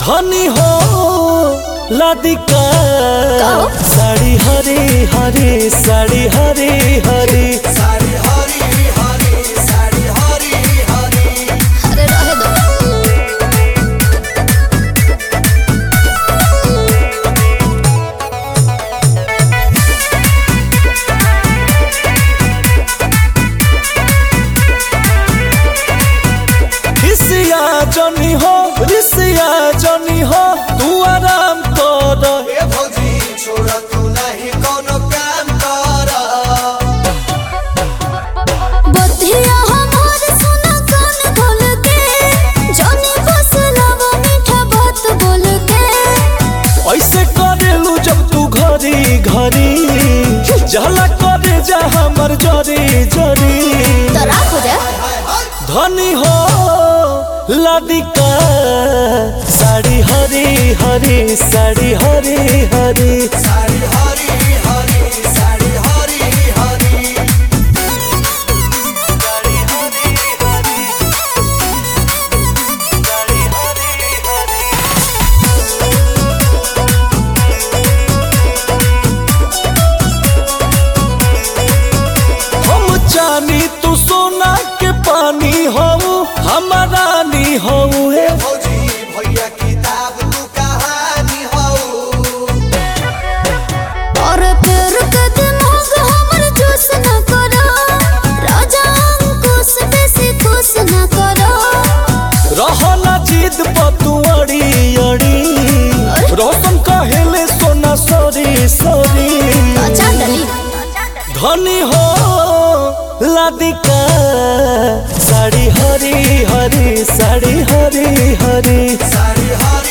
धनी हो लादिका कहो। साड़ी हरे हरे साड़ी हरे हरे साड़ी हरी हरी साड़ी हरी हरी अरे रहे दो रिसिया जनी हो रिसिया जनी हो तू आराम कर ए भौजी छोड़ तू नहीं कोनो काम कर बधिया हमार सुना कान खोल के जाने बस लावा मीठा बात बोल के ऐसे करेलू जब तू घरी घरी जला करे जा हमर जरी जरी तो राख हो जाए धनी हो लादिका साड़ी हरी हरी साड़ी हरी हरी साड़ी हरी हरी साड़ी हरी हरी हम जानी तू सोना के पानी हो हमारा नी हो ए भौजी भैया किताब तू कहानी हऊ और फिर कदमोग हमर जोश न करो राजा अंकुश बेसी खुश न करो रहना जीत पतू अड़ी अड़ी रोशन कहेले सोना सॉरी सॉरी अच्छा डली धनी हो लादिका साड़ी हरी हरी साड़ी हरी हरी साड़ी हरी